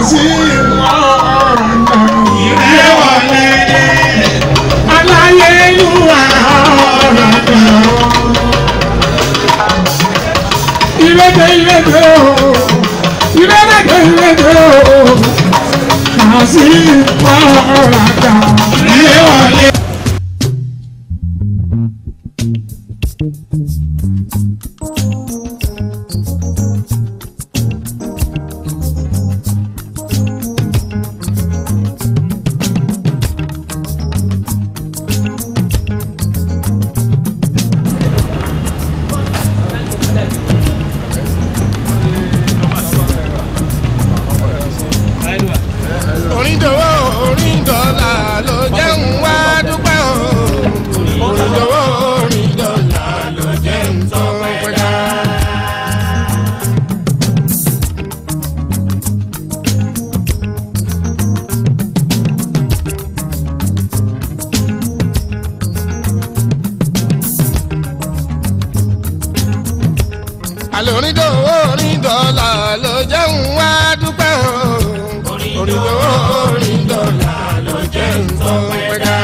sí ọ̀nà ìrẹ́ wọlé aláyélúwà ọ̀nà ìrẹ́dẹ̀ ìrẹ́dẹ̀ o ìrẹ́dẹ̀ ìrẹ́dẹ̀ o kà sí ọ̀nà ìrẹ́ wọlé. orin dòwó orin dọ́là ló jẹ́ ń wá dúpẹ́ o. orin dòwó orin dọ́là ló jẹ́ ń tọ́ pẹ́ká. àlọ́ orin dòwó orin dọ́là ló jẹ́ ń wá dúpẹ́ o. orin dòwó orin dọ́là ló jẹ́ ń tọ́ pẹ́ká.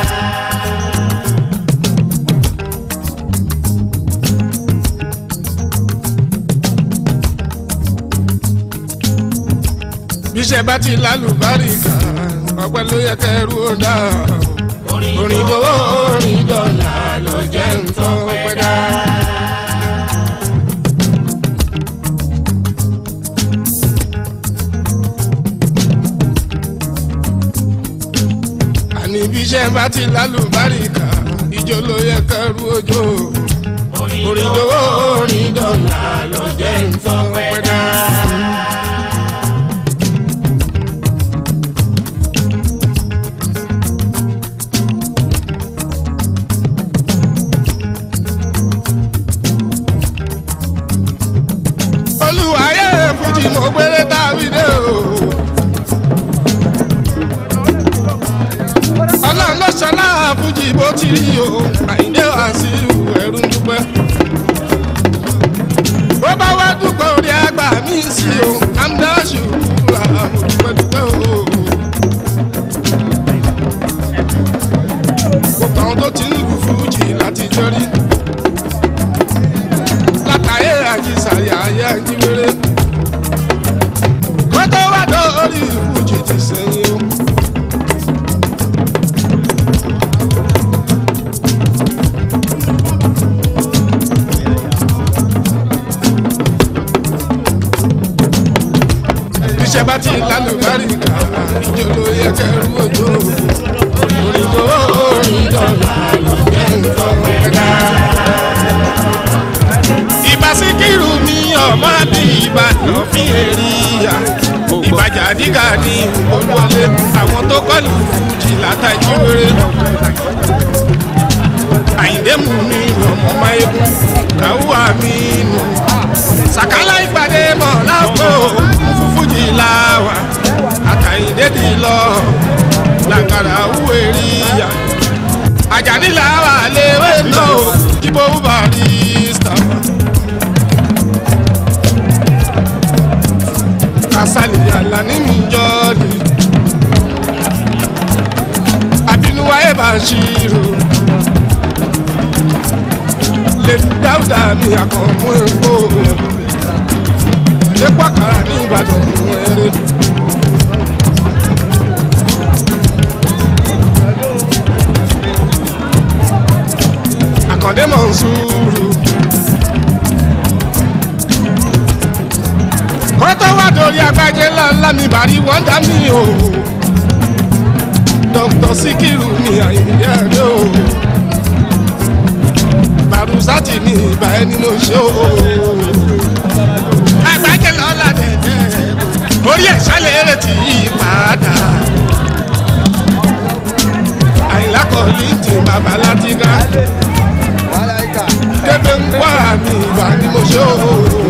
bíṣẹ́ bá ti lálùbáríkà ọpẹ́ ló yẹ kẹrù ó dá orin dòwó orin dọ́là ló jẹ́ ń tọ́ pẹ́ká. àní bí iṣẹ́ bá ti lálùbáríkà ìjọ ló yẹ kẹrù ojú orin dòwó orin dọ́là ló jẹ́ nǹkan pẹ́dá. olùwàyè fújì mo gbére tàbí dé o. ọlọ́run ló ṣọlá fújì bó ti rí o àìdé wá sí ẹrú ń dúpẹ́. bó bá wá dúpẹ́ orí àgbà mí sí o amdáṣù ra mo dúpẹ́ dúpẹ́ o. gbogbo àwọn tó ti ń lu fújì láti jọrí. látàyè àjíṣàrí ayé àjíwèrè. kó tó wá dórí fújì ti sẹ́yìn o. iṣẹ́ bá ti lálùbáríkà ìjọ ló yẹ kẹrù ojú orin tó orin dọ́là ló jẹ́ nǹkan mẹ́ta. ìbá síkírù mi ọmọ àbí ìbàdàn fi èrìyà ìbàjà dígà ní olúwọlé àwọn tó kọlù fújì látàjú rere. àyíndé mú mi ọmọ máyégún káwọ́ mi nù. sàkálà ìpàdé mọ̀ lápò fújì láwà àtàyíndé ti lọ làkàrà òwe rí yá. àjàní làwà léwé náà jíbó barista. kásálì àlàní mi jọ́ọ̀lì. àbínúwáyé bá ṣírò. lè dáúdà mi àkànmú èkó ṣé pàkàrà ní ìbàdàn fún eré. àkàndé mọ̀ ń sùúrù. kọ́tọ́ wà dórí agbájẹ́ ńláńlá mi bàrí wọ́n dá mi o. dókítà síkírù ní àyíǹde àdó. bàrúsátì ní ìbà ẹni ló ṣe o agbájẹ́ lọ́la dẹ̀dẹ̀ orí ẹ̀ sálẹ̀ rẹ̀ ti yí padà. àyìnlá kọ́ ní ti bàbá látìgá. kébé ń wá mi ìgbà ni mo ṣe o.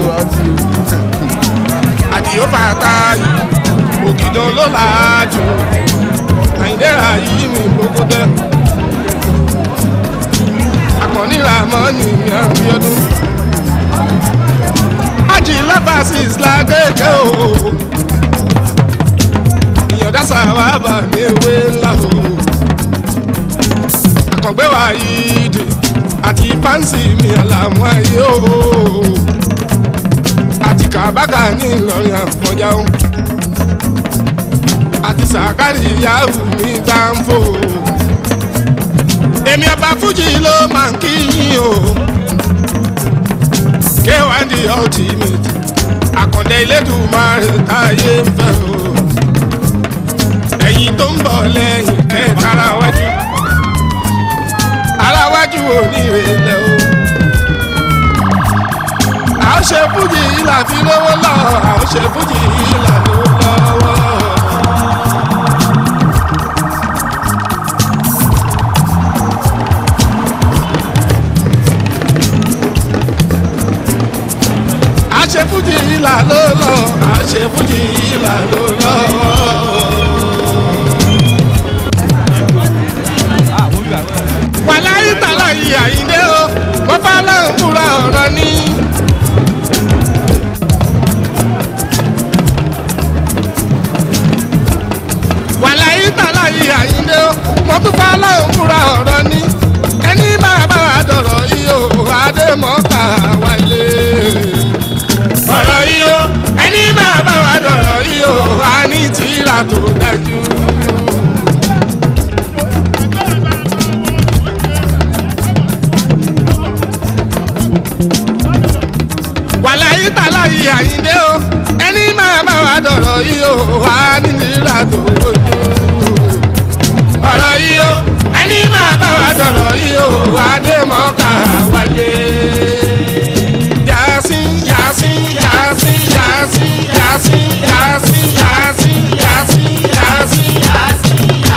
àdìyó bàtà yìí ògìdàn ló láàjò. àyìndẹ́ra yìí mi gbogbo dẹ́. akọni ramoni mi abiodun aji labasis lagege o kásá wà bà ní ewé ńlá o. àkàngbé wa yìí dè àti fáǹsì mi àlàmú ayé o. àti kàbákà ní ìlọrin àfọjá o. àti sàkárì yahoo ní dáńfò. èmi ọba fújì ló máa ń kí yín o. k1 the ultimate àkàndé Elédùmarè táyé ń fẹ́ o. ẹ̀yin tó ń bọ̀ lẹ́yìn kẹta ara wájú. ara wájú ò ní ìrẹ̀lẹ̀ o. a ó ṣe fújì ìlà fi lówó lọ a ó ṣe fújì ìlà lówó lọ́wọ́. àṣefújì ìlà ló lọ àṣefújì ìlà ló lọ. wàláyé tàlà yìí àyíndé o wọ́n bá láwọn fúra ọ̀rọ̀ ní. wàláyé tàlà yìí àyíndé o wọ́n tún bá láwọn fúra ọ̀rọ̀ ní. ẹni máa bá wa dọ̀rọ̀ yìí o adémọ́ká wálé ọ̀rọ̀ yìí o ẹni máa bá wa dọ̀rọ̀ yìí o a ní tìrà tó dájú. wàláyé tàlà yìí àyíndé o ẹni máa bá wa dọ̀rọ̀ yìí o a ní tìrà tó dájú. ọ̀rọ̀ yìí o ẹni máa bá wa dọ̀rọ̀ yìí o adémọ́ká wáyé. Yasin, Yasin, Yasin, Yasin, Yasin, Yasin, Yasin, Yasin, Yasin.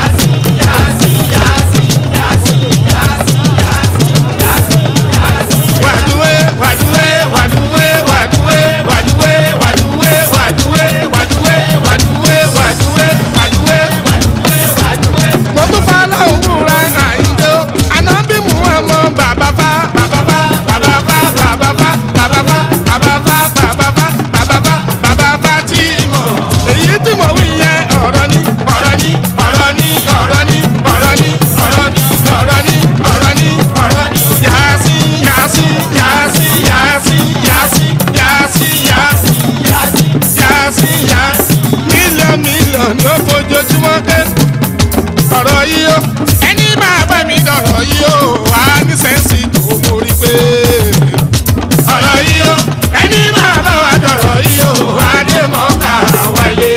Wàdúwé, wàdúwé, wàdúwé, wàdúwé, wàdúwé, wàdúwé, wàdúwé, wàdúwé, wàdúwé, wàdúwé, wàdúwé. Mo tún fa láwọn wúra àyíjó, ànábì mú ọmọ bàbá bá, bàbá bá, bàbá bá, bàbá bá, bàbá bá, bàbá bá, bàbá bá, bàbá bá, bàbá bá tí mo. Èyí tí mo wí yẹn ọ̀rọ̀ ni, ọ̀rọ̀ ni, ọ̀rọ̀ ni, ọ̀rọ̀ ni, ọ̀rọ̀ ni, ọ̀rọ̀ ni, ọ̀rọ̀ ni, ọ̀rọ̀ ni, ọ̀rọ̀ ni. Yàásí, yàásí, yàásí, yàásí, yàásí, yàásí, yàásí, yàásí, yàásí. Mílíọ̀nù mílíọ̀nù ló fojoojúmọ́ dé ọ̀rọ̀ yìí ó ẹni máa bá mi dọ̀rọ̀ yìí ó wà á ní sẹ́ǹsì tó mórí pé. ọ̀rọ̀ yìí ó ẹni máa bá wa dọ̀rọ̀ yìí ó wà á dé mọ́ká wáyé.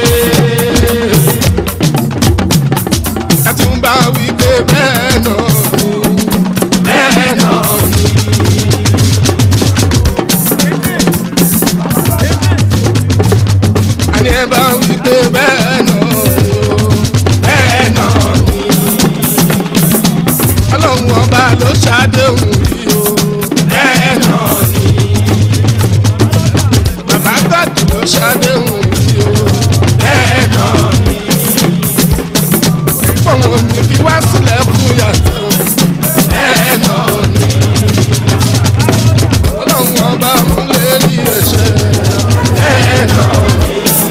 ẹ tún bá wí pé bẹ́ẹ̀ náà ni bẹ́ẹ̀ náà ni. àní ẹ bá wí pé bẹ́ẹ̀ náà ni ó bẹ́ẹ̀ náà ni. ọlọ́run ọba ló ṣàdéhùn yìí o bẹ́ẹ̀ náà ni. bàbá gbàdú ló ṣàdéhùn yìí o bẹ́ẹ̀ náà ni. fọwọ́n mi fi wá sílẹ̀ fún yàtọ̀ bẹ́ẹ̀ náà ni. ọlọ́run ọba mú lé ní ẹ̀ṣẹ̀ bẹ́ẹ̀ náà ni.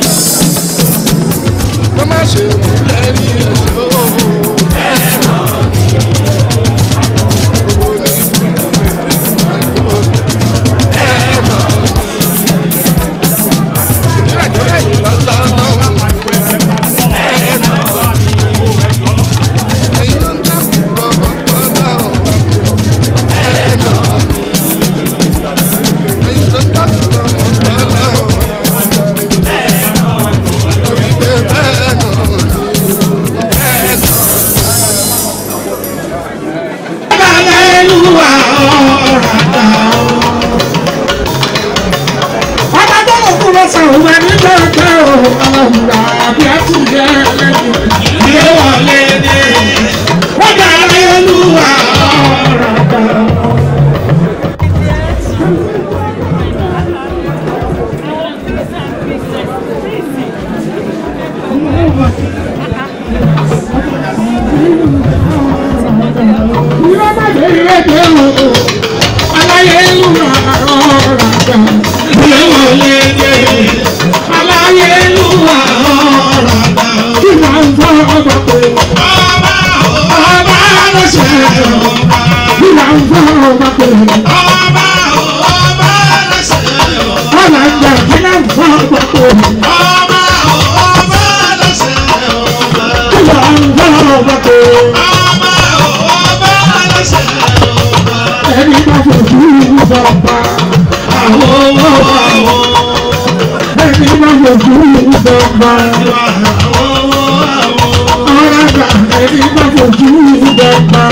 wọ́n má ṣe mú lẹ́rí ẹ̀ṣẹ̀ o bẹ́ẹ̀ náà ni. owó ní ìlú bẹ́ẹ̀ náà ni. ìrìnàjò lẹ́yìn lọ́lọ́ lọ́wọ́ bẹ́ẹ̀ náà ni. ẹ̀yin ló ń dákun lọ́wọ́ lọ́wọ́ bẹ́ẹ̀ náà ni. ẹ̀yin ló ń dákun lọ́wọ́ lọ́wọ́ torí pé bẹ́ẹ̀ náà ni bẹ́ẹ̀ náà ni. Hallelujah, ọ̀ràdà o. Ọba tó mọ̀ kú lọ sàn òun ẹni lọ́jọ́ o. Ọlọ́run àbí ẹtù jẹ́ ẹlẹ́dùn. Ilé wọlé dé. Wọ́n dá Hallelujah, ọ̀ràdà o. Ìrọ́ má dé ìrẹ́jẹ o. Hallelujah, ọ̀ràdà. Ilé wọlé dé. Hallelujah, ọ̀ràdà o. Ìlà ń bọ̀ ọba pé ọba ọba lẹ́sẹ̀ ọba. ọ̀là ń jà ìlà ń bọ̀ ọba pé ọba ọba lẹ́sẹ̀ ọba. ìlà ń bọ̀ ọba pé ọba ọba lẹ́sẹ̀ ọba. ẹni bá fojú bọ̀ọ̀bà àwọn àwọn ẹni bá fojú bọ̀ọ̀bà ọ̀rọ̀dà ẹni bá fojú bọ̀ọ̀bà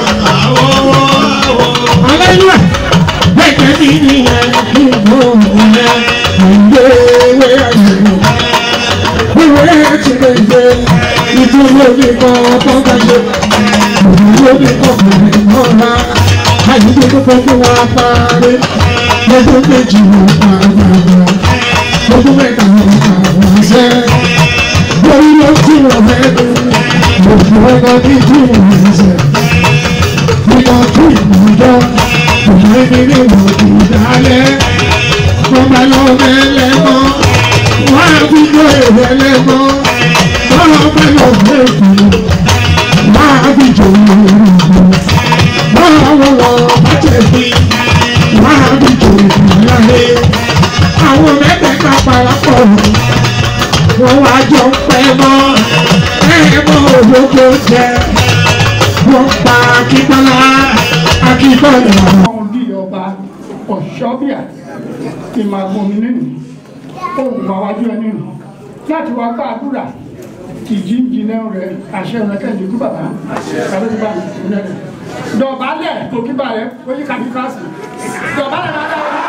ọlọ́yìn bẹ́ẹ̀ ni ìyẹn kí ló ń yẹ ìgbé ewé àyẹ̀wò ewé ti lè gbé ìdúró ní kan tó bá ṣe ìdúró ní kan kò ní mọ́ra àyíké tó fẹ́ fún wa parí lọ́dún méjì ló pa àgbàgbà lọ́dún mẹ́ta ló pa àwọn ṣẹ́ lórí ló tí wọ́n fẹ́ dùn òfin ọ̀gá bí tí wọ́n ń ṣe nígbà tí ìmọ̀jọ́ òun ní ní ìwọ̀n kì í dálẹ̀ wọ́n bá lọ mẹ́lẹ́mọ́ wọ́n á fi jọ èrè lẹ́mọ́ wọ́n lọ bá lọ mẹ́kù wọ́n á fi jọ èrè lẹ́mọ́ wọ́n á wọ́n wọ́n bá tẹ̀ sí wọ́n á fi jọ èrè lẹ́mọ́ àwọn mẹ́tẹ̀ẹ̀ta parapọ̀ wọ́n wá jọ pẹ́ mọ́ ẹ̀ mọ́ òdòdó jẹ́ wọ́n pa akíntọ́lá akíntọ́lá. ọ̀hún bí ọba ọ̀ṣọ́bíà ti máa gbomi nínú ohun àwájú ẹni nù láti wá ká àdúrà ìjìnjìnà rẹ àṣẹ rẹ kẹ́hìndé kú bàbá kàwé kú bàbá ìjìnlẹ̀ rẹ dọ̀bálẹ̀ òkìbà rẹ oyí kàbí kíláàsì dọ̀bálẹ̀ máa dá ọ̀rọ̀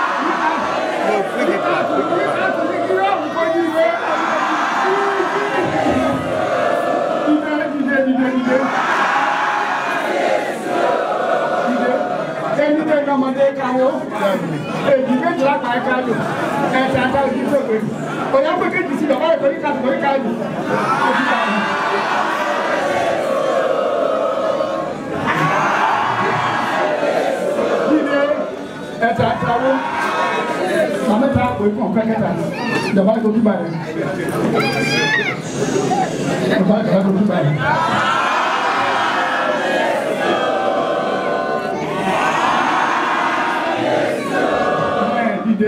Dìde, dìde, dìde, dìde ẹni tẹ ní ọmọdé káwó èjì méjìlá pa ẹka lò ẹsẹ ata ojú tó gbé òyà pé kéjì sí bàbá ìtòrí ká tòrí ká lò ojú ká lò. Dídé ẹsẹ ata wo màmá ta pé kàn kẹ́kẹ́ta bàbá ìtòrí bá rẹ̀ bàbá ìtòrí bá rẹ̀. dìde.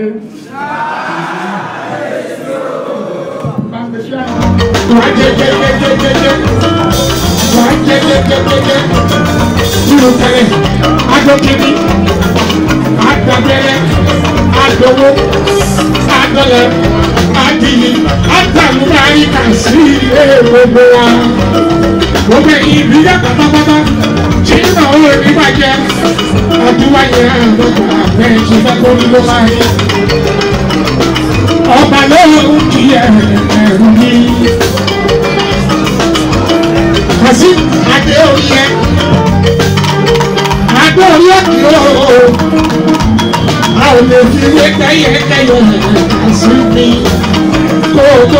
wàá jẹ jẹ jẹ jẹ jẹ jẹ wàá jẹ jẹ jẹ jẹ jẹ nínú tẹlẹ adókèmí adabẹrẹ adowó adọlẹ adìyí adàmúráyí kà sí ilé gbogbo wa gbogbo ìbílẹ̀ pátápátá tí ń náwó oníbàjẹ́ ọdún wáyé àgbọ̀gbà bẹ́ẹ̀ ṣe fẹ́ kó ní ló máa rí ọba lóhùn kí ẹrù ní. Kàsí adé oyè adé oyè kí o a ò lè fi wé kẹ́yẹkẹ́yẹ kàsí mi kó tó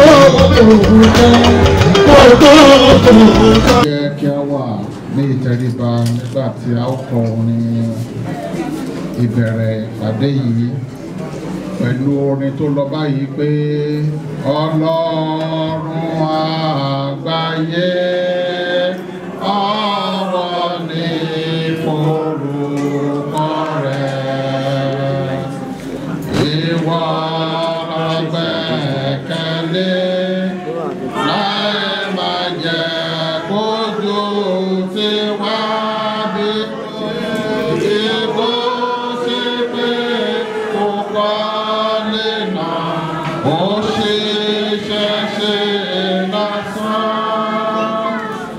kó tó kó tó. jẹ́ kí a wà ní ìtẹríba nígbà tí a ó kọ orin ìbẹ̀rẹ̀ ìpàdé yìí pẹ̀lú orin tó lọ báyìí pé ọlọ́run àgbáyé ọ̀rọ̀ ní forúkọ rẹ̀ ìwọ la gbẹ́kẹ̀lé láì máa jẹ́ kójú tí wá bí ìbò sí pé kò kọ́lé náà ó ṣiṣẹ́ ṣe lásán.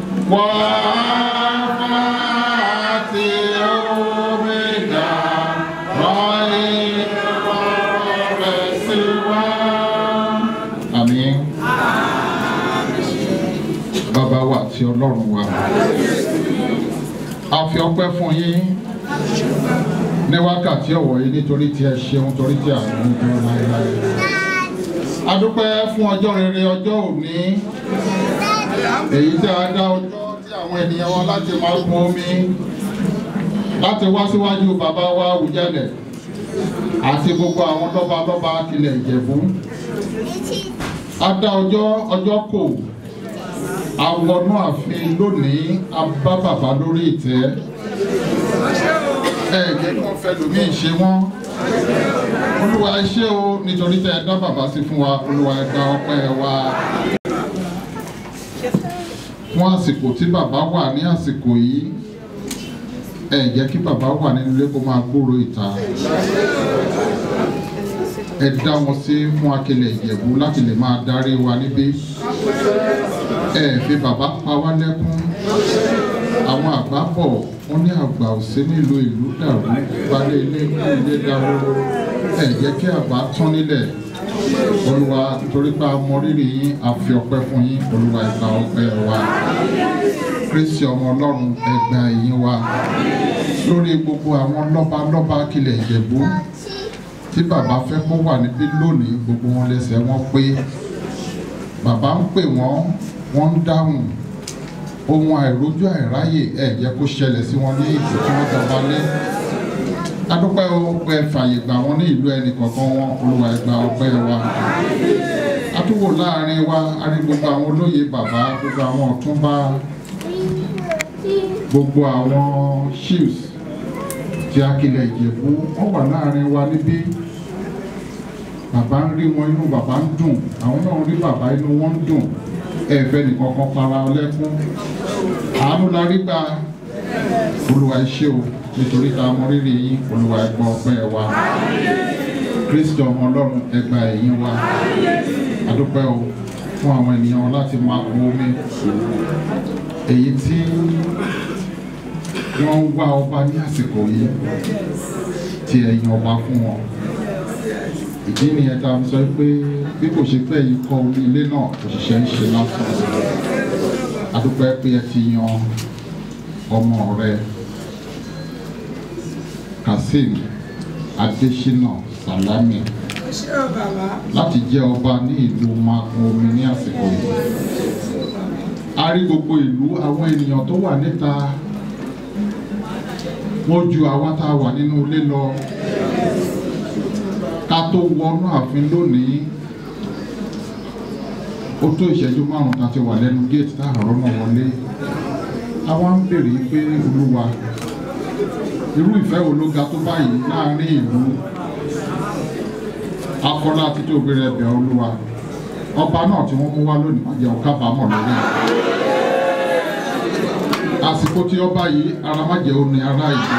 Wọ́n àti omega rán ìwọ rẹ̀ sí wa. Àmín bàbá wa àti ọlọ́run wa. a fi ọpẹ́ fún yín ní wákàtí ọ̀wọ̀ yìí nítorí tí ẹ ṣeun torí tí àánú ń dúró láéláé. a dúpẹ́ fún ọjọ́ rere ọjọ́ òní èyí tí a dá ọjọ́ tí àwọn ènìyàn wọn láti máa gun omi láti wá síwájú bàbá wa Awùjalẹ̀ àti gbogbo àwọn lọ́balọ́ba tilẹ̀ Ìjẹ̀bú. a dá ọjọ́ ọjọ́ kò awọnú ààfin lónìí a bá bàbá lórí ìtẹ́ ẹ jẹ́ kí wọ́n fẹ́ lòmíì ṣe wọ́n olúwa ẹ ṣé o nítorí tẹ́ ẹ dá bàbá sí fún wa olúwa ẹ gba ọpẹ́ wa fún àsìkò tí bàbá wà ní àsìkò yìí ẹ jẹ́ kí bàbá wà nínú ilé kó máa gbòòrò ìta ẹ dá wọn sí fún Akilẹ̀ Ìjẹ̀bú láti lè máa darí wa níbí ẹ fi bàbá pa wá lẹ́kún àwọn àgbà bọ̀ wọ́n ní àgbà òsè nílùú ìlú dàrú balẹ̀ ilé kú ilé dàrú ẹ jẹ́ kí àgbà tán nílẹ̀ olúwa torí pé a mọ rírì yín a fi ọpẹ́ fún yín olúwa ẹ gba ọpẹ́ wa kristi ọmọ ọlọ́run ẹ gba ìyìn wa lórí gbogbo àwọn lọ́ba lọ́ba Akilẹ̀ Ìjẹ̀bú tí bàbá fẹ́ kó wà níbí lónìí gbogbo wọn lẹ́sẹ̀ wọn pé bàbá ń pè wọ́n wọ́n ń dáhùn ohun àìrójú àìráyè ẹ̀ jẹ́ kó ṣẹlẹ̀ sí wọn ní ìlú tí wọ́n jọba lé adúpẹ́ ọpẹ́ fàyè gbà wọ́n ní ìlú ẹnì kọ̀ọ̀kan wọn olúwa ẹ gba ọpẹ́ wa atúwò láàrin wa a rí gbogbo àwọn olóyè bàbá gbogbo àwọn ọ̀túnba gbogbo àwọn chiefs ti Akilẹ̀ Ìjẹ̀bú wọ́n wà láàrin wa níbí bàbá ń rí wọn inú bàbá ń dùn àwọn náà rí bàbá inú wọn ń dùn ẹ̀fẹ́ nìkan kan para ọlẹ́kún àánú la rí gbà olúwa ẹ ṣé o nítorí tá a mọ rírì yín olúwa ẹ gbọ́ ọpẹ́ wa kristi ọmọ ọlọ́run ẹ gba ẹ̀yìn wa adúpẹ́ o fún àwọn ènìyàn láti máa kó omi èyí tí wọ́n ń wá ọba ní àsìkò yìí tí ẹ̀yìn ọba fún wọn ìdí nìyẹn tá a sọ pé bí kò ṣe pé yìí kọ́ orí ilé náà òṣìṣẹ́ ń ṣe lásán adúpẹ́ pé ẹ ti yan ọmọ rẹ Kazeem Adésínà Sàlámì láti jẹ́ ọba ní ìlú makun omi ní àsìkò yìí a rí gbogbo ìlú àwọn ènìyàn tó wà níta wọ́n ju àwa tá a wà nínú ilé lọ ká tó wọnú ààfin lónìí ó tó ìṣẹ́jú márùn-ún tá a ti wà lẹ́nu géètì tá a rọ́nà wọlé àwa ń béèrè pé olúwa irú ìfẹ́ wo ló ga tó báyìí láàrin ìlú akọ́lá àti tó bẹ̀rẹ̀ ẹ̀bẹ̀ olúwa ọba náà tí wọ́n mú wá lónìí má jẹ́ ọ̀kábàámọ̀ lórí ẹ̀ àsìkò tí ọba yìí ara má jẹ́ oní ara ìlú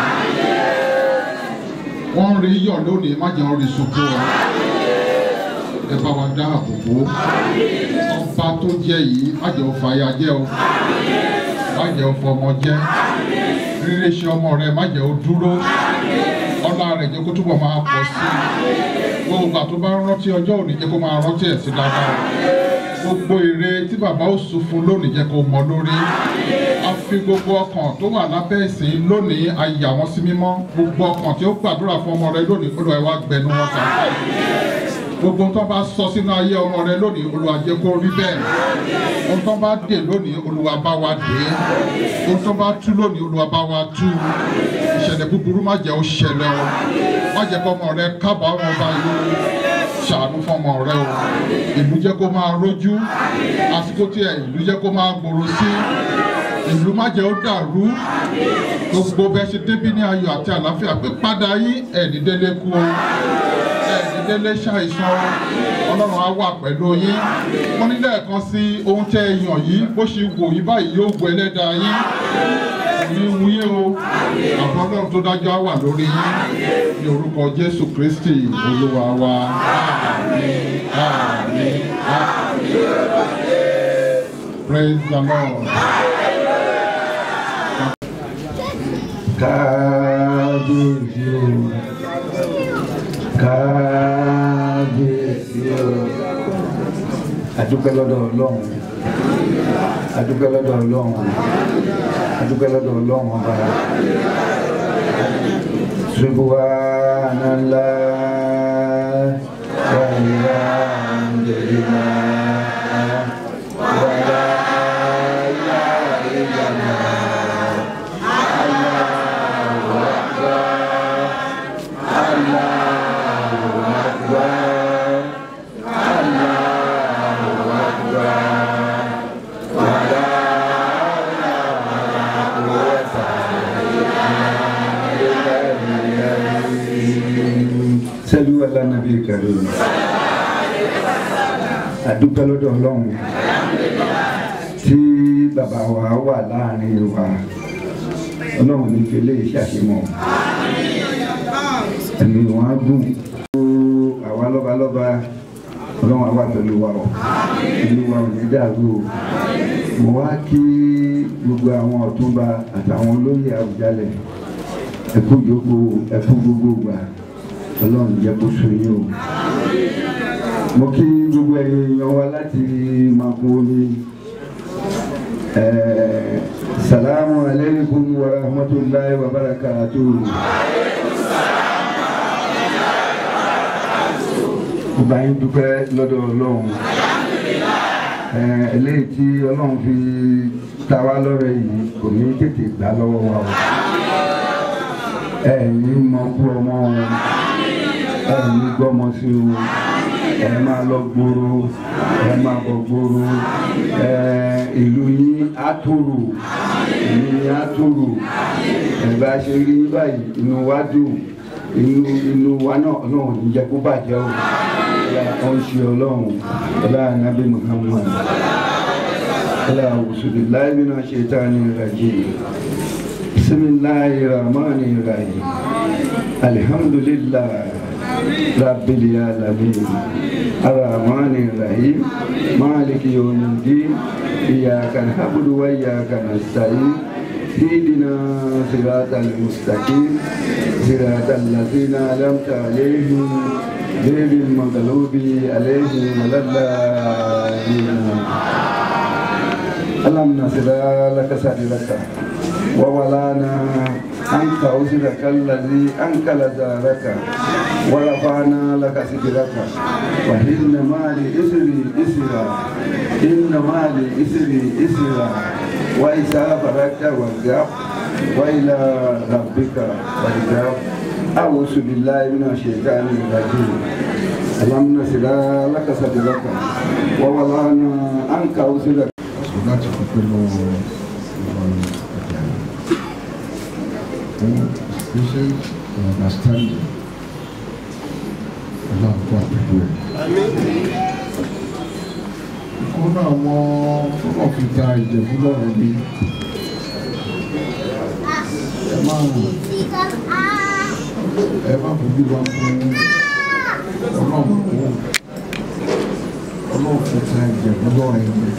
wọ́n ń rí yọ̀ lónìí má jẹ́ orí sunkún wa ẹ bá wa dá àbòbò ọba tó jẹ́ yìí má jẹ́ ọfàyà jẹ́ o má jẹ́ ọfọmọ jẹ́ rírí ṣe ọmọ rẹ má jẹ́ ó dúró ọlá rẹ̀ jẹ́ kó túbọ̀ máa pọ̀ sí i gbogbo ìgbà tó bá ń rántí ọjọ́ òní jẹ́ kó máa rántí ẹ̀ sí dáadáa gbogbo èrè tí bàbá ó sùn fún lónìí jẹ́ kó mọ lórí a fi gbogbo ọkàn tó wà lábẹ́ ìsìn lónìí a yà wọ́n sí mímọ́ gbogbo ọkàn tí ó gbàdúrà fún ọmọ rẹ lónìí Olúwa ẹ wá gbẹnu wọn sàkà gbogbo tó bá sọ sínú ayé ọmọ rẹ lónìí Olúwa jẹ́ kó rí bẹ́ẹ̀ ohun tó bá dè lónìí Olúwa bá wa dè é ohun tó bá tú lónìí Olúwa bá wa tú ìṣẹ̀lẹ̀ búburú má jẹ́ ó ṣẹlẹ̀ o má jẹ́ kó ọmọ rẹ kábàámọ̀ báyìí ṣàánú fọmọ rẹ o ìlú jẹ́ kó máa rójú àsìkò tí ẹ ìlú jẹ́ kó máa gbòòrò sí ìlú má jẹ́ ó dàrú gbogbo bẹ́ẹ̀ ṣe débí ní ayọ̀ àti àlàáfíà pé padà yín ẹ̀ẹ́dídélé kú o ẹ̀ẹ́dídélé ṣàìsàn ọlọ́run á wà pẹ̀lú yín wọ́n ní lẹ́ẹ̀kan sí ohun tẹ́ ẹ yàn yìí bó ṣe wò yí báyìí yóò wọ ẹlẹ́dàá yín ní wúyé o àbọ̀ ọlọ́run tó dájọ́ á wà lórí yín ní orúkọ jésù kristi olúwa wa àmín àmín àmín praise the lord. kábíyèsí o kábíyèsí o adúpẹ́ lọ́dọ̀ ọlọ́run adúpẹ́ lọ́dọ̀ ọlọ́run adúpẹ́ lọ́dọ̀ ọlọ́run ọba subhanallah walhamdulillah wala ilaha illallah allahu akbar allahu akbar allahu akbar wala àdúpẹ́ lọ́dọ̀ ọlọ́run tí bàbá wa wà láàrin wa ọlọ́run ní fi eléyìí ṣàṣemọ̀ ẹ̀mí wọn á gùn àwa lọ́balọ́ba ọlọ́run á wà pẹ̀lú wa o ìlú wa ò ní dàrú o mo wá kí gbogbo àwọn ọ̀túnba àtàwọn olóyè Àwùjalẹ̀ ẹkú gbogbo ẹkú gbogbo gbà ọlọ́run jẹ́ kó so yín o mo kí gbogbo ẹ̀yin èèyàn wa láti Makurdi ẹ̀ẹ́ salamu alaykum wa rahmatulahi wa barakatuh. mo bá yín dúpẹ́ lọ́dọ̀ ọlọ́run eléyìí tí ọlọ́run fi ta wá lọ́rẹ yìí kò ní tètè gbà lọ́wọ́ wa o ẹ̀yin mọ kú ọmọ o ẹ̀yin gbọ́mọ sí o ẹ máa lọ gbòòrò ẹ máa bọ̀ gbòòrò ìlú yín á tòrò ìlú yín á tòrò ẹ bá ṣe rí báyìí inú wa dùn inú inú wa náà náà ò ní jẹ́ kó bàjẹ́ o ó ń ṣe ọlọ́run ọlá ànábì muhammad ọlá awùsùlùláì mina ṣaitani rajim bisimilahi rahmani rahim alhamdulillah rabbil alamin arrahmani rahim maliki yawmiddin iyyaka na'budu wa iyyaka nasta'in اهدنا صراط المستقيم صراط الذين انعمت عليهم غير المغلوب عليهم ولا الضالين اللهم نصر لك صدرك وولانا عنك وزرك الذي انكل دارك ورفعنا لك صدرك وإن مع الإسر إسرا إن مع الإسر إسرا وإذا فرجت وارجع وإلى ربك فارجع أعوذ بالله من الشيطان الرجيم اللهم نصر لك صدرك ووضعنا عنك وزرك láti dúpẹ́ lọ́wọ́ ìwọ̀n ẹ̀dá fún patient and understanding ọlọ́run wà pẹ̀lú ẹ̀. kó náà mọ fúnà fi ta ìjẹ̀bú lọ́rùn mi ẹ má ẹ má fojú wa fún ọlọ́run kó ọlọ́run fi ta ìjẹ̀bú lọ́rùn mi.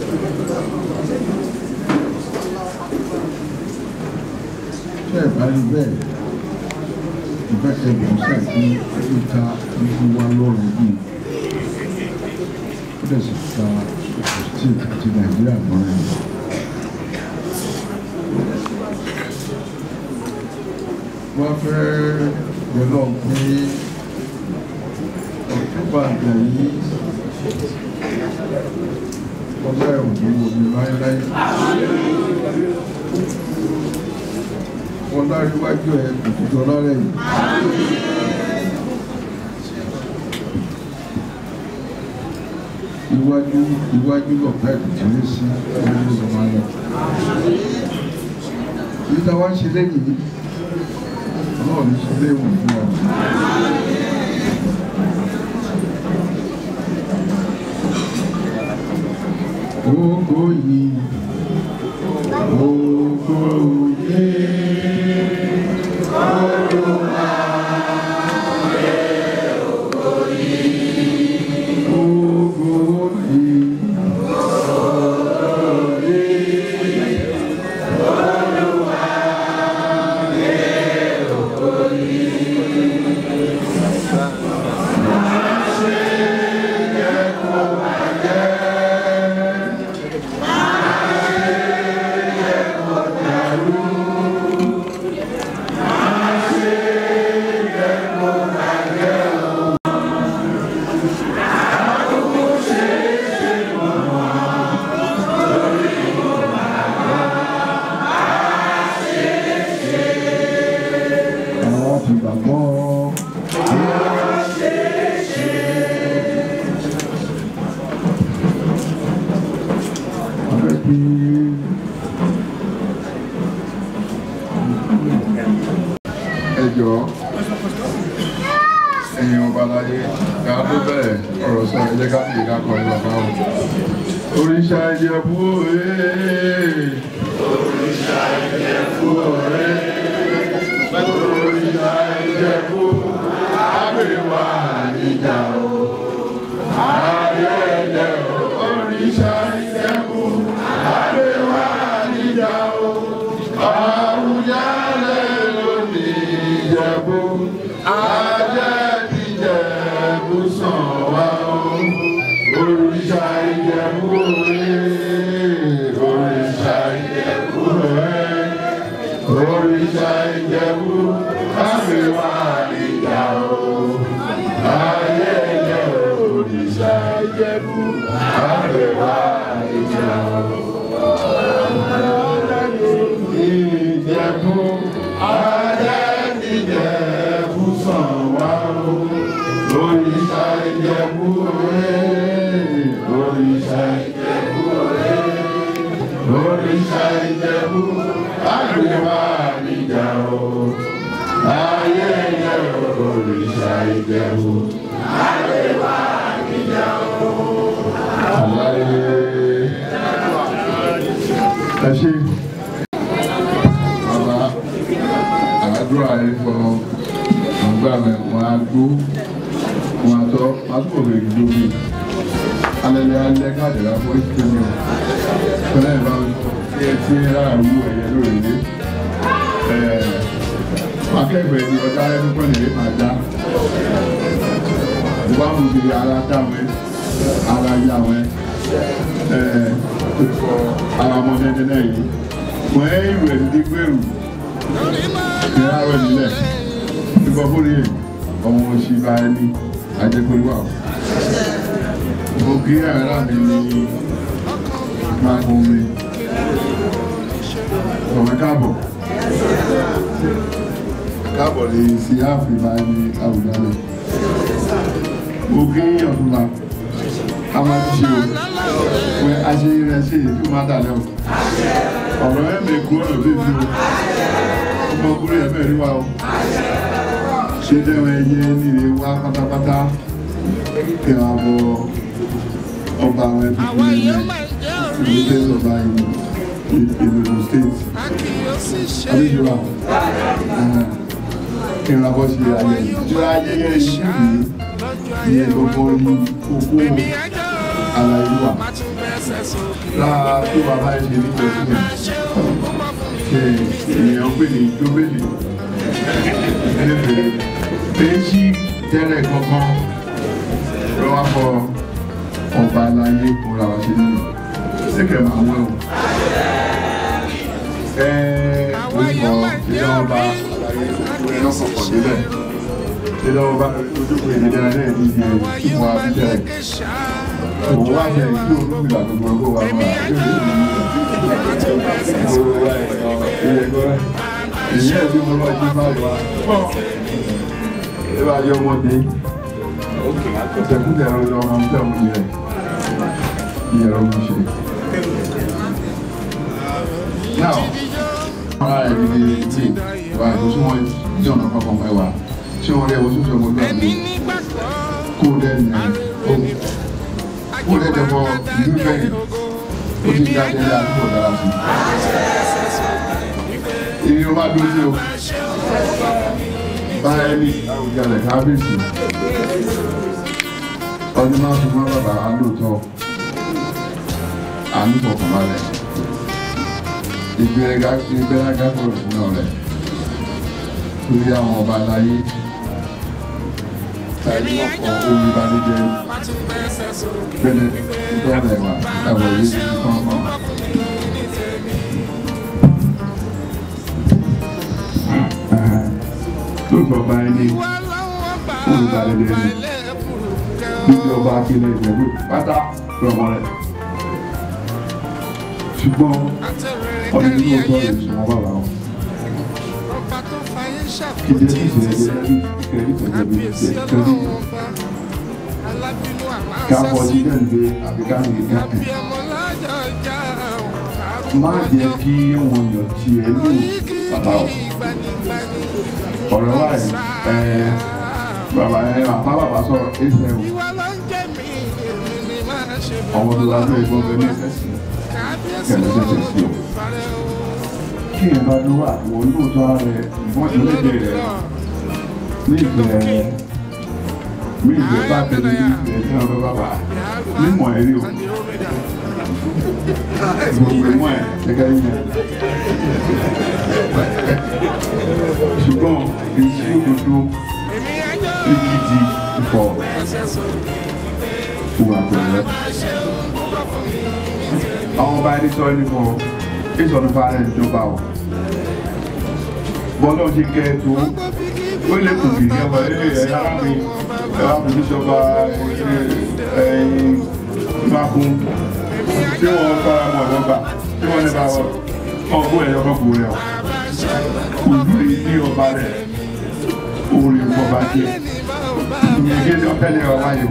tẹ́ ẹ̀ bá rí bẹ́ẹ̀ ìbá ẹgbẹ̀rún ṣàìkú ìta ìlú wa lọ́rùn yìí ó dẹ̀ sì ta state àti nàìjíríà lọ́rùn yìí. wọ́n fẹ́ yọlọ́ pé ọ̀túnba àgbà yìí ọlá ẹ̀ òní omi láéláé wọn lárí wájú ẹ òtútù ọlọ́rẹ̀ yìí. iwájú iwájú lọ̀pá ìkùtù ní sí iwájú ló máa lọ. èyí tá a wá ń ṣe lẹ́yìn yìí ọlọ́run ní ṣe léwu fún ọ. Ògo yìí, ògo yìí. tó bẹ̀rẹ̀ ọ̀rọ̀ sọ ẹ jẹ́ ká fi ká kọrin bàbá o. Òrìṣà Ìjẹ̀bú ee. Òrìṣà Ìjẹ̀bú ọ̀rẹ́. Òrìṣà Ìjẹ̀bú àbẹ̀wà níjà o. Ayẹyẹ òrìṣà Ìjẹ̀bú àbẹ̀wà níjà o. Àwùjalẹ̀ lónìí Ìjẹ̀bú. Ajẹ́ ti Ìjẹ̀bú sàn wá o. Òrìṣà Ìjẹ̀bú òye. Òrìṣà Ìjẹ̀bú òye. Òrìṣà Ìjẹ̀bú àbẹ̀wà níjà o. Ayẹyẹ òrìṣà Ìjẹ̀bú àbẹ̀wà níjà o. Ìjẹ̀bú ajẹ́ ìjẹ̀bú sàn wá o. Òrìṣà Ìjẹ̀bú òye. Òrìṣà Ìjẹ̀bú òye. Òrìṣà Ìjẹ̀bú àgbèwà níjà o. Ayẹyẹ òrìṣà Ìjẹ̀bú àgbèwà níjà o. Àlàyé. Ẹ ṣe bàbá àdúrà yìí fọ àgbà mi wọn á gbó wọn á tọ wọn á tó òwe gbó mi alẹ́lẹ́ alẹ́ káàdì rà fún ìṣẹ́ mi o fẹ́lẹ́ ìbá mi kí ẹ ti rà wú ẹ̀yẹ lórí ilé akẹ́gbẹ̀ẹ́ ni ọjà ẹni pẹ́ lè máa dá ìwà mú mi ara dá wẹ́ ara yá wẹ́ ara ọmọdé náà yìí wọ́n ẹ́ ìwé ní gbèrú ní àwẹ̀ nílẹ̀ nípa fúnni yìí ọmọ òsì bá ẹni àjẹpẹ́lú àwọn. mo kí ara mi ní máa kún mi ọ̀rẹ́ káàbọ̀ káàbọ̀ lè sí ààfin bá ẹni àwùjalẹ̀ mo kí ọ̀túnla a máa ti ṣe o pé aṣèyí rẹ̀ ṣe èyí tó máa dà lẹ́wọ̀ ọ̀rọ̀ ẹ̀ lè kú ọ̀rọ̀ bí fi o ọmọkùnrin ẹ̀ bẹ̀rẹ̀ wa o ṣé dẹ́wọ̀ ẹyẹ nílé wa pátápátá kí wọ́n bọ ọba àwọn ẹbí fún mi ìlú tẹ́lẹ̀ ọba ìlú state adéjọba kí wọ́n bọ́ sí ayẹyẹ ìjọ ayẹyẹ ìlú yìí ní gbogbo ní kókó àlàyé wa lára tó bàbá ẹ ṣe ní pẹ̀lú ṣe ènìyàn pè ní jóbélì ẹlẹ́fẹ̀ẹ́ péjì tẹ́lẹ̀ kankan lọ́wọ́ fọ ọba aláyé kóra wa ṣe nínú ṣékẹ̀ máa wẹ̀ o. ẹ orúkọ ìjọ ọba aláyé orí náà kọ̀ọ̀kan délẹ̀ ìjọ ọba ojúkùn ìdílé náà ní ìdí ìfún abíjẹ́ òun wá jẹ ìdí olúmìlà gbogbo ọgbọ wa máa ìyá ẹbí mo lọ jí báyìí wá ẹ bá yọ ọmọdé ọ̀sẹ̀kúndẹ̀ ẹ̀rọ ìjọ ọmọ ọmọdé ọmọ yẹn ìyẹ̀rọ mi ṣe. now ara ẹ̀ ní tí wà á tó wọ́n jẹ́ ọ̀nà kankan fẹ́ wà ṣé wọ́n rí ẹ̀wọ̀n tó fẹ́ ọmọdé àgbẹ̀ kó lẹ́nu ẹ̀ ó lè dẹ̀bọ̀ ìlú bẹ́ẹ̀ ó ti gba ẹgbẹ́ àdúgbò dára sí i. Ibi ó máa dúró sí o. Báyẹ̀ ní Àwùjalẹ̀ kábíyèsí. Ọdún máa fi mọ́ bàbá alóòótọ́. Àánú fọkàn balẹ̀. Ìgbéraga ìgbéraga kúrò sínú rẹ̀. Lórí àwọn ọba aláyé. Tàbí ọkọ̀ orí ìbánújẹ́ bẹ́ẹ̀ bẹ́ẹ̀ wà ẹ̀wọ̀ yìí ti kàn kàn. lóòótọ́ bá ẹni olùdarílẹ̀ ẹni níbi ọba akílẹ̀ ìjẹ̀bú pátá lọ́wọ́ rẹ̀ ṣùgbọ́n ọdún ní ọjọ́ ìṣúná bàbá wọn. Ìdí ẹ̀sìn ìṣẹ̀lẹ̀ ẹgbẹ́ kẹ́rì tẹ̀lé ṣe kẹ́rì káfọ́ sí dẹ́gbẹ́ àbí káfí káfí. Má jẹ́ kí wọ́n yàn tí ẹ lò bàbá o. Ọ̀rọ̀ wa ẹ̀ ẹ̀ bàbá ẹ̀ bàbá bàbá sọ̀rọ̀ ẹ̀sẹ̀ o. àwọn tó bá fẹ́ gbọ́n bẹ́ẹ̀ ní ìfẹ́ sí kẹ̀lẹ́ ṣẹ̀ṣẹ̀ sí o kí ẹ bá ló wà wọ́n lóòótọ́ ara rẹ̀ wọ́n ti léde rẹ̀ ní ìfẹ́ ní ìfẹ́ bá tẹ̀lé ní ìfẹ́ tí wọ́n fẹ́ bá wà mímọ̀ ẹ̀rí o gbogbo ìmọ̀ ẹ̀ gẹ́gẹ́ yẹn ṣùgbọ́n èsì òdodo ìgidì ìfọ̀ ìwà pẹ̀lẹ́ àwọn ọba ẹni sọ ẹni fọ ìsọdún fara ìjọba o bọ́lá ṣe kẹ́ ẹ tó ó lè kù kìí ẹwà ẹ ẹ yára mi ẹ wá fún ìjọba ẹyin mákun tí wọ́n fara mọ́ ẹ̀wọ́n gbà tí wọ́n lè bá wọ ọgbọ́n ẹ̀yọ́ kọ́kọ́ rẹ̀ o ojú rẹ̀ ní ọba rẹ̀ orí ọba jẹ́ ìyẹn gẹ́gẹ́ ọ̀fẹ́lẹ̀ ọba yìí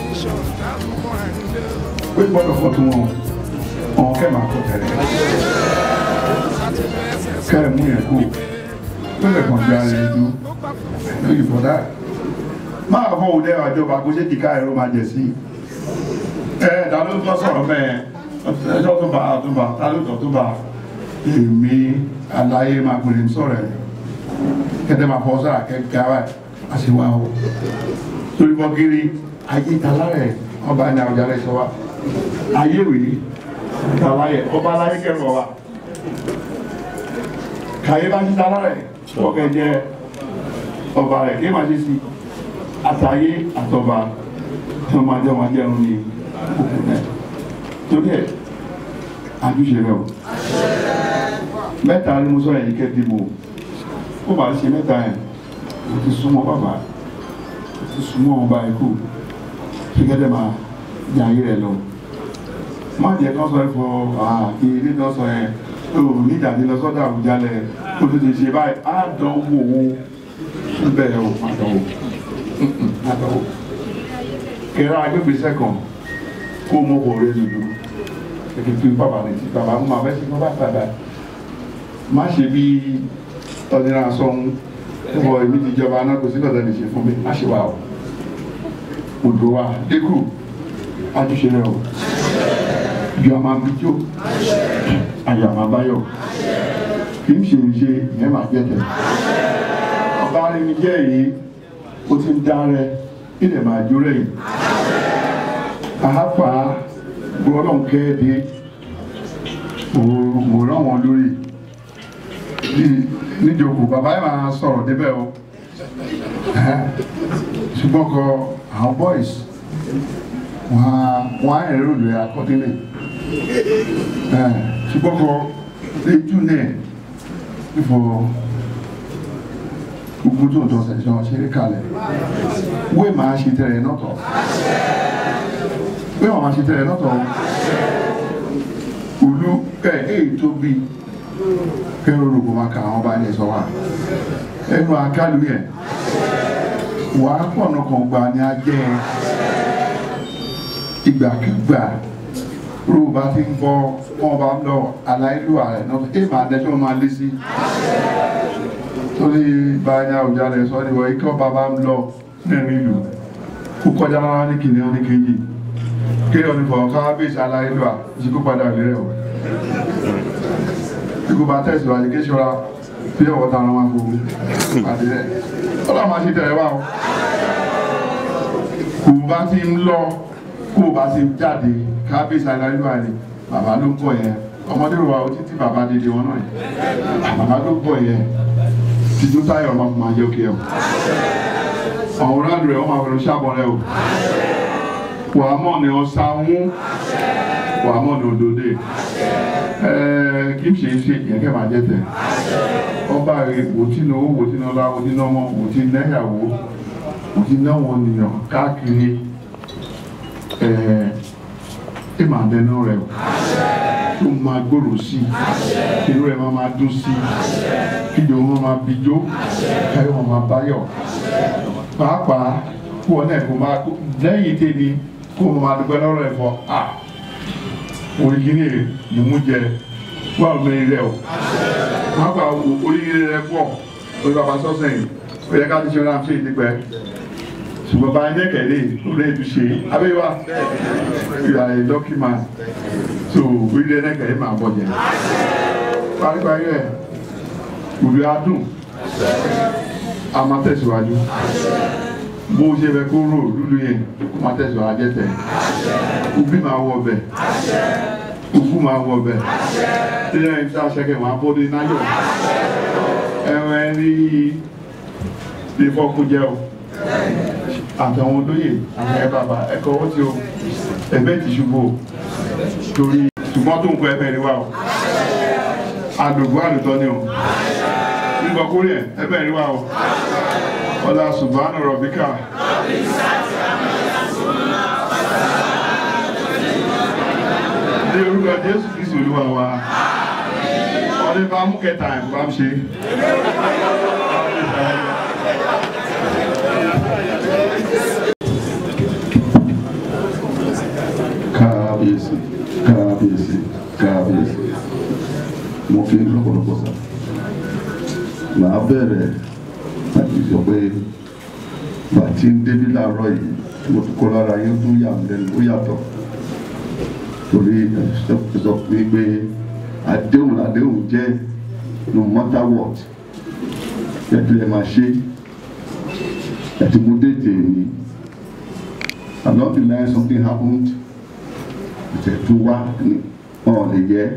o pé gbọ́dọ̀ fọ́ tún wọn ọ̀hún kẹ́ máa kọ́ tẹ̀lé kẹ́ ẹ̀ mú yẹn kú lọ́lẹ̀ kan jẹ́ ara ẹ̀dú lóyún fọ́dá máa fọ́ òun lẹ́wà jọba kó ṣe kíkà ẹ̀rọ máa jẹ̀ sí ẹ̀ ẹ̀dá ló tọ́ sọ̀rọ̀ mẹ́ẹ̀ ẹjọ́ tó bá tó bá tá ló tọ́ tó bá èmi aláyé máa pè ní sọ̀rọ̀ ẹ̀ kẹ́tẹ́ máa fọ́ sára kẹ́kẹ́ ara àṣewá o torí bọ́ kiri ayé ìtàlárẹ̀ ọba ní àwùjọ rẹ̀ sọ wa ayé wèé ìtàlárẹ̀ ọba aláyé kẹrù wa kàyé bá ti tàlárẹ̀ ọkẹ jẹ ọba rẹ̀ kí máa ṣe sí àtàyé àtọba tí wọ́n máa jẹ́ wọn jẹun ní òkú náà torí ẹ̀ àjúṣe rẹ̀ o mẹ́ta ni mo sọ ẹ̀yìn kẹ́ dìbò ó bá ṣe mẹ́ta ẹ̀ o ti súnmọ́ bàbá o ti súnmọ́ ọba ikú ṣíkẹ́dẹ́ máa jẹ ayé rẹ̀ lọ má jẹ́ kán sọ ẹ fọ àkè ilé tó sọ ẹ o nídàdí lọ sọ́dọ̀ àbújá lẹ̀ o ti ti ṣe báyìí á dán wò ó bẹ́ẹ̀ o má dán wò má dán wò kẹrẹ agbègbèsẹ kan kó mọ kò rẹ lulu kẹkẹ fi bàbá rẹ ti bàbá mú ma fẹ́ sí bàbá bàbá má ṣe bí ọdínlá sọ̀hún ẹ̀fọ́ èmi ti jọba náà kò sí lọ́dọ̀ lè ṣe fún mi má ṣe wà o odò wa dínkù àjùṣe rẹ o ju àmà bíjó àyà àmà báyọ̀ kì í ṣe ìṣe ìyẹn máa jẹ́ tẹ̀ ọba rẹ mi jẹ́ èyí ó ti ń dá rẹ ilẹ̀ máa jó rẹ̀ yìí àhápà gbọ́dọ̀ kẹ́ẹ̀dé mo rán wọn lórí níjókòó bàbá yìí máa sọ̀rọ̀ débẹ̀ o ṣùgbọ́n kọ àwọn boys wọ́n á ẹ̀rọ lè accordingly ṣùgbọ́n kọ lẹ́jú náà fífọ gbogbo tó ń tọ́ sẹ̀sán ṣeré kalẹ̀ wé máa ṣe tẹ̀rẹ̀ nọ́tọ̀ wé máa ṣe tẹ̀rẹ̀ nọ́tọ̀ olú ẹ̀ èyí tó bí kẹ́rọ olùkọ́ máa ka àwọn bá ní ẹ̀sọ́ wa ẹnu àkálù yẹn wà á pọ̀ nù kan gbà ní ajẹ́ ìgbàkigbà ró bá ti ń bọ́ wọn bá ń lọ aláìlúwà rẹ̀ náà ẹ̀ máa dẹ́sọ́ máa lé sí torí báyà ọjà rẹ̀ sọ ni wọ́n ikọ́ bàbá ń lọ nínú ìlú kó kọjá rárá ní kìnìún ní kejì kéèyàn ní fọwọ́ káwábíyèsí aláìlúwà ìṣíkú padà lérẹ̀ o ikú bá tẹ̀síwájú kí ṣọ́ra bí ọ̀wọ́ ta ara wọn kò àti rẹ̀ ọlọ́run máa ṣe tẹ̀lé wa o kò bá ti ń lọ kó o bá ti jáde kábíyèsí aláìlúwà ni bàbá ló ń bọ̀ yẹn ọmọdé rò wá o títí bàbá dédé wọn náà yẹn bàbá ló ń bọ̀ yẹn tìjú táyọ̀ máa fún ma jẹ́ òkè o ọ̀hún rẹ̀ wọ́n máa fẹ́ràn ṣàbọ̀ rẹ o wàá mọ̀ ní ọ̀sán wàá mọ̀ ní òdòdó kì í ṣe ṣe yẹn kẹ́ máa jẹ́ tẹ̀ ọba rẹ̀ wò tí ní owó wò tí ní ọlá wò tí ní ọmọ wò tí ní ẹ̀yàwó wò tí ní àwọn ènìyàn káàkiri ẹ máa dẹnu rẹ o tó máa gbòòrò sí i irú ẹ máa máa dún sí i kíjọ wọn máa bijó káyọ̀ wọn máa báyọ̀ pàápàá kó wọn náà kó máa lẹ́yìn tèmi kó wọn máa dúpẹ́ lọ́rọ̀ ẹ̀fọ́ à oríkìíní ni mú jẹ wà lórí rẹ o wọn gba oríire rẹ pọ̀ orí bàbá sọ́sẹ̀ yìí ó yẹ ká ti ṣe ọ̀nà àti ìdípẹ́ ṣùgbọ́n bá ẹni kẹ̀lé lórí ètò ṣe abẹ́wà ìyá ẹ̀ dọ́kímà so orí ẹni kẹ̀lé máa bọ̀ jẹ́ paríparí ẹ̀ òbí adùn a máa tẹ̀síwájú bó ṣe fẹ́ kó rò lúlu yẹn kó máa tẹ̀síwájú jẹ́tẹ̀ òbí máa wọ ọbẹ̀ òkú máa wọ ọbẹ̀ ilé ẹni tí a ṣẹ́kẹ̀ máa bọ́ dé náyọ̀ ẹ̀wọ̀n ẹni ìfọkúnjẹ o àtàwọn olóyè àwọn ẹ bàbá ẹkọ owó tí o ẹgbẹ́ ti ṣubú o torí ṣùgbọ́n tó ń kọ ẹgbẹ́ rí wa o àdùgbò àdùtọ́ ni o nígbà kórè ẹ ẹgbẹ́ rí wa o ọlá ṣùgbọ́n rọ̀bíkà. ní orúkọ Jésù Kristu Olúwa wa ọdún bá mú kẹta ẹ̀ bá ń ṣe. kábíyèsí kábíyèsí kábíyèsí mo fi lọ́pọ̀lọpọ̀ sá màá bẹ̀rẹ̀ láti sọ pé bàtí ń débi láàárọ̀ yìí tí mo tún kọ́ lára yín tún yà mí lẹ́nu ó yàtọ̀ torí ẹ sọ pé pé àdéhùn àdéhùn jẹ́ no matter what ẹ̀tọ́ ẹ̀ máa ṣe ẹ̀tí mo dé tèmi along the line something happened ìtẹ̀tù wá ní wọn lè yẹ.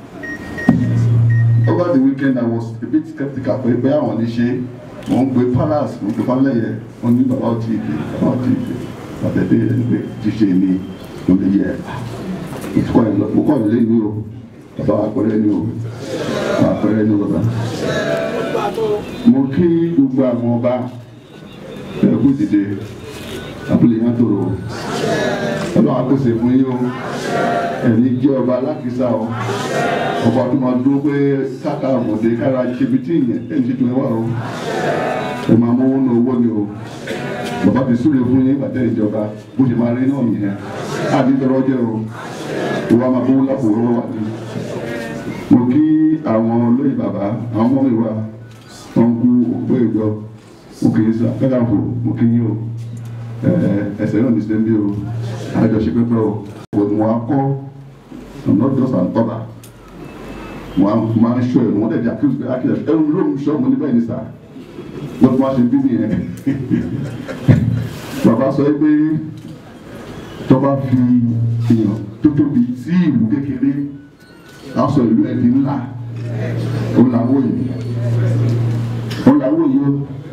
over the weekend I was a bit skeptical pé pé àwọn lè ṣe wọ́n ń gbé palace wọ́n ń gbé falẹ̀yẹ wọ́n ní bàbá ọtí ìgbé bàbá ọtí ìgbé bàtẹ́dẹ́ ẹ̀ ń gbé ṣíṣe ní ló lè yẹ. ìtukọ̀ ẹ̀ lọ mo kọ́ ìlé ní o bàbá àpẹẹrẹ ní o bàbá àpẹẹrẹ ní o bàbá. mo kí gbogbo àwọn ọba ẹ̀kú dìde abúlé yẹn tó rò ọlọ́run àpèsè fún yín o ẹ̀yin jẹ́ ọba alákìísà o ọba tó máa dúró pé káka àmọ̀dé kára ṣebi tí ìyẹn ẹ̀yìn tí tòun wà o ẹ máa mú owó ní owó ni o bàbá ti súre fún yín bàtẹ́ ìjọba bó ṣe máa rí náà nìyẹn àti tọrọ jẹ o ìwà máa bó lápò rọwọ wà ní. mo kí àwọn olóyè bàbá àwọn ọmọ mi wá wọn kú òpó ìjọ mo kì í sá kẹ́kẹ́ àpò mo kí yín o ẹsẹ̀ náà ní sẹ́ńbí o àjọṣe pẹ́pẹ́ o kò ní wọ́n á kọ́ not just an order wọ́n á máa ń ṣọ́ ẹ̀ wọ́n dẹ̀ di accuse pé akíyà ẹ̀rù ló ń ṣọ́ mo ní bẹ́ẹ̀ ní sà wọ́n tún wá ṣe bí nìyẹn bàbá sọ pé tó bá fi èèyàn tó tóbi sí ìlú kékeré á sọ ìlú ẹ̀ di ńlá ó làwọn yìí ó làwọn yìí ó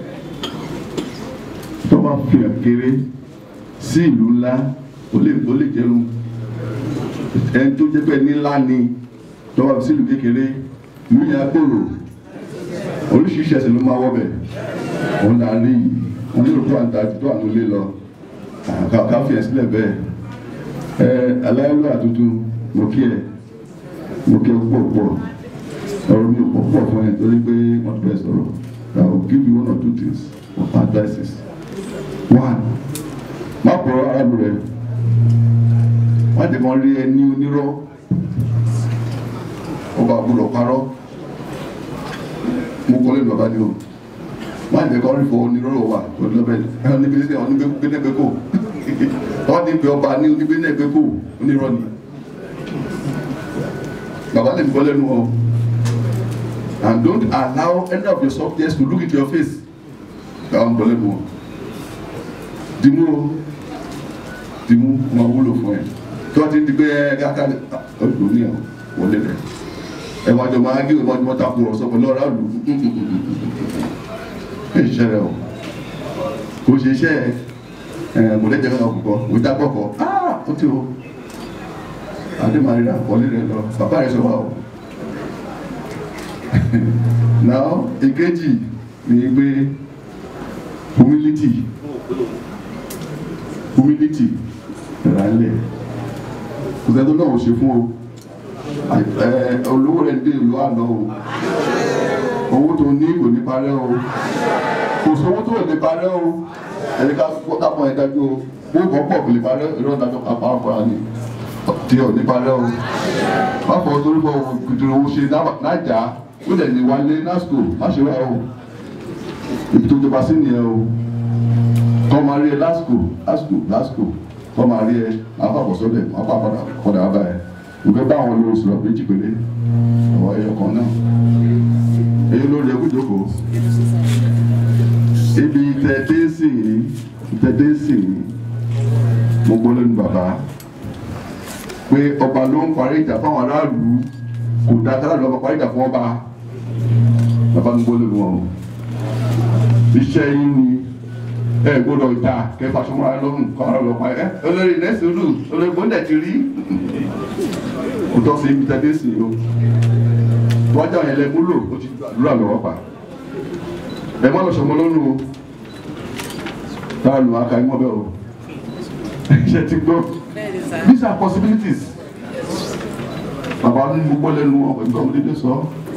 tó bá fi hàn kéré sí ìlú ńlá ó lè ó lè jẹun ẹni tó jẹ́ pé ní ńlá ni tó bá fi sí ìlú kékeré ìlú yẹn á gbòòrò oríṣiríṣi ẹsẹ̀ ló máa wọ́bẹ̀ òun là ń rí yìí wọn ní òkú àǹtà tó àwọn ilé lọ ká fi ẹ̀ sílẹ̀ bẹ́ẹ̀ ẹ aláìlú àtútù mo kí ẹ mo kí ẹ púpọ̀ púpọ̀ ọ̀rọ̀ mi ò pọ̀ púpọ̀ fún ẹ torí pé wọ́n ti bẹ̀ sọ̀rọ̀ I will give you one or two things of advices one má pọ̀rọ̀ arábìnrin rẹ̀ wọ́n ti mọ rí ẹ ní onírọ́ ọba àbúrò parọ́ mo kọ́ lẹ́nu bàbá ni o wọ́n ti kọ́ rí fọ onírọ́ wà lọ́bẹ̀ ẹ̀ níbi ní onígbẹ́gbẹ́ kò wọ́n ti bẹ ọba ní onígbẹ́gbẹ́ kò onírọ́ ni bàbá lè kọ́ lẹ́nu o and don't allow any of your subjects to look into your face bàbá ń kọ́ lẹ́nu o dìmú o dìmú wọn wúlò fún ẹ tí wọn ti di pé ẹ káká ọdún ní ọ wọlé rẹ ẹ wọn jọ máa gé wọn jọ takò ọ̀rọ̀ sọpọ lọrọ àlù ẹ ṣiṣẹ́ rẹ o kò ṣe iṣẹ́ ẹ kò lẹjẹ kankan kọ kò dá kọkọ aa ó ti o adémarira wọlé rẹ lọ bàbá rẹ sọ wà o now èkejì ni pé humility humility ìrànlẹ̀ kò sẹ́ni tó náà ò ṣe fún o olówó rẹ̀ dé ìlú àná o owó tó ní kò ní parẹ́ o kò sówó tó lè parẹ́ o ẹni ká kápọ̀ ẹ̀ dájú o owó kan pọ̀ kò lè parẹ́ ìrọ̀ dájọ́ kápá ọ̀fọ̀ra ni tí ò ní parẹ́ o má fọ torí bọ́ kùtùrù owó ṣe nájà ó dẹ̀ ní wálé násìkò má ṣe wá o ètò ìjọba sí nìyẹn o tọ́ máa rí ẹ lásìkò lásìkò lásìkò tọ́ máa rí ẹ máa fà bọ̀ sọ́dẹ̀ máa fà padà padà wá báyìí ìgbẹ́ bá àwọn olórí sọ̀rọ̀ méjì péré ọ̀wọ́ ẹyọ kan náà èyí ló lè kú jókòó ibi tẹ̀dẹ́sì tẹ̀dẹ́sì mo gbọ́ lónìí bàbá pé ọba ló ń parí ìjà fáwọn aráàlú kò dá kára lọ́ba parí ìjà fún ọba bàbá ń gbọ́ lónìí wọn o iṣẹ́ yín ni ẹ gbọ́dọ̀ ìta kẹfà sọmọ ara lọ́rùn kọ́ ara lọ́pàá ẹ olórí nẹ́sìn olú olórí gbọ́dọ̀ ti rí kò tọ́ sí ibi tẹ̀dẹ́sì o wájà yẹn lẹ múlò ó ti lù àlọ́ pa ẹ má lọ sọmọ lọ́nu o táà lù aka ẹmọ bẹ́ẹ̀ o ṣe ti gbọ́ these are possibilities bàbá ní gbogbo lẹ́nu ọ̀gbìn ọmọdé sọ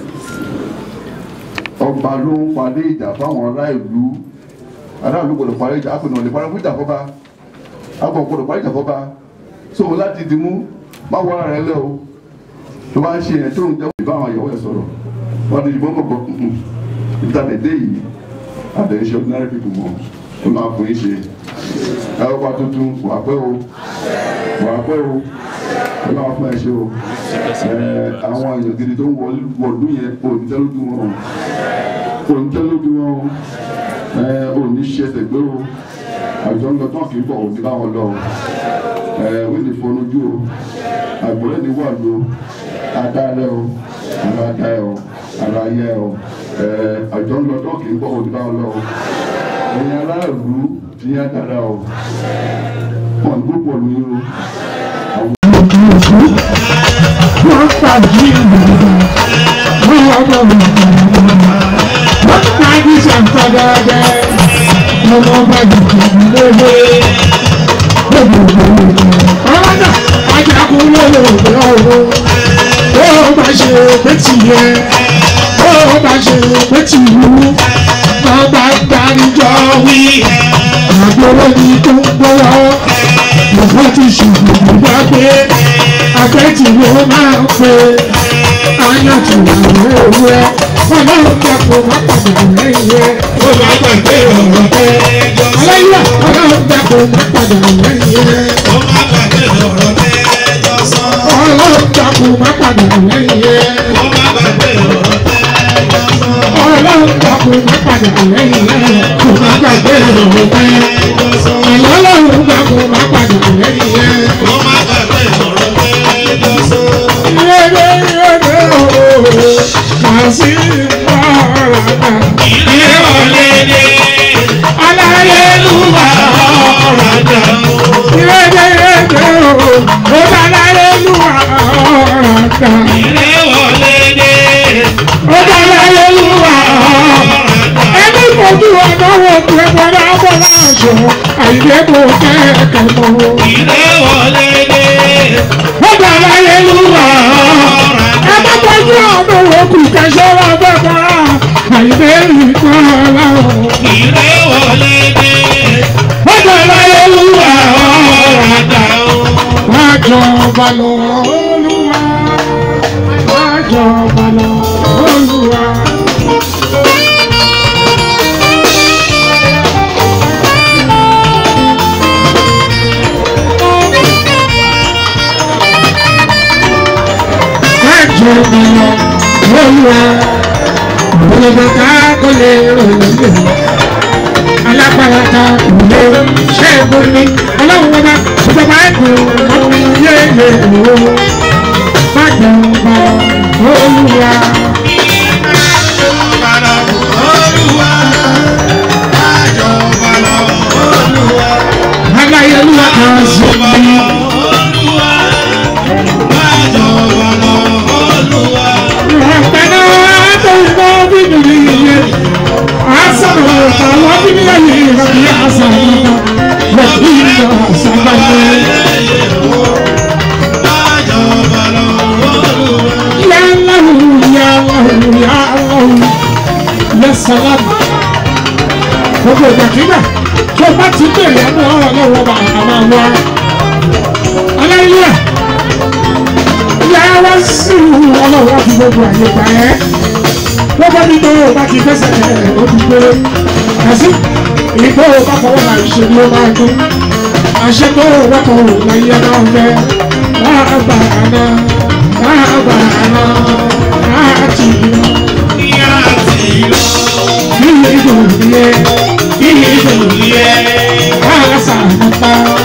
ọba ló ń parí ìjà fáwọn ará ìlú ará ìlú gbọ́dọ̀ parí ìjà àpènà lè parí fún ìjà fọba àpò gbọ́dọ̀ parí ìjà fọba so láti dìmú má wọ ara rẹ lẹ o tó bá ń ṣe yẹn tó ń jẹ́ ìbá àwọn àyẹ̀wò ẹ̀ sọ̀rọ̀ wọ́n ti dìbò kọ̀kọ́ ìtàlẹ̀ dé yìí àbẹ̀rẹ̀ ṣe ordinary people mọ̀ ó máa fún yín ṣe ẹ ó bá tuntun wà pẹ́ o wà pẹ́ o ó máa fún ẹ ṣe o ẹ àwọn èèyàn gidi tó ń wọ̀lú yẹn kò ní tẹ́lójú wọn o kò ní tẹ́lójú wọn o ẹ ò ní ṣe ẹsẹ̀ gbé o àjọ ń lọ tán kì í bọ̀ òní báwọn lọ o ẹ wíì ní fọnújú o àgbọ̀lẹ́ ní wà ló adáálẹ̀ o ara dá ẹ o ara yẹ o ẹ àjọ ń lọ tán kì í bọ̀ òní báwọn lọ o ẹ̀yin aráàlú ti yá dára o wọn ní púpọ̀ ní o. wọ́n fàájì ìgbàlódé wọ́n lọ́dọ̀ wọ́n fàájì sàǹfàdàdà ọmọ bá dùkú lóde ọ̀rọ̀ náà ajagun lọ́wọ́ ọ̀rọ̀ ó bá ṣe pé tìyẹ ó bá ṣe pé tìyú ọba gbanijọ wí àgbọ̀wọ́ ni tó ń gbọ́wọ́ lọ́wọ́ ti ṣùgbọ́n gbà pé àgbẹ̀tì ló máa ń pe ayọ̀tì àwọn ewúrẹ́ ọlọ́run dẹ́kun má padà lẹ́yìn ẹ̀ ó máa gbàgbé ọ̀rọ̀ pé aláyọ̀ ọlọ́run dẹ́kun má padà lẹ́yìn ẹ̀ ọlọ́run dẹ́kun má padà lẹ́yìn ẹ̀ ọlọ́run dẹ́kun má padà lẹ́yìn ẹ̀ kò má gbàgbé ọ̀rọ̀ pé ọlọ́run dẹ́kun má padà lẹ́yìn ẹ̀. Àyìnbó kò kẹ́kẹ́ mọ́. Wọ́n bá láyé lúwà. Ẹ má tọ́jú ọmọ òkú kẹsàn-án ọgbẹ́ kọ́ra. Àyìnbó rí kọ́ láwọn. Wọ́n bá láyé lúwà. Wọ́n jọba lọ olúwa. Wọ́n jọba lọ olúwa. jọba lọ olúwa olùdókà kò lè ròyìn alágbára ta ìlú ṣẹ́gun ní ọlọ́run ọba ìjọba ẹ̀kọ́ ọ̀hún yéye òwò má jọba olúwa. aláyélúwa kan sí i. Rabbana atina fid dunya hasanatan wa fil akhirati hasanatan wa qina azaban Ya Allah ya Allah ya Allah ya salam Gbogbo ìgbàkígbà tó bá ti bèrè ẹnu ọlọ́wọ́ bá a máa wá. Aláìlúwà ìyá wa sí ọlọ́wọ́ fi gbogbo àyè gbà ẹ́. Gbogbo ní tó o bá ti fẹsẹ̀ ẹ̀ ó ti gbé. Kàsí ìgbó bá fọwọ́ máa ṣe ló máa dún àṣẹ tó wọ́pọ̀ láyé náà fẹ́ láàbà àná láàbà àná láti lọ. Bí ìgbò yẹ bí ìgbò yẹ àṣà nípa.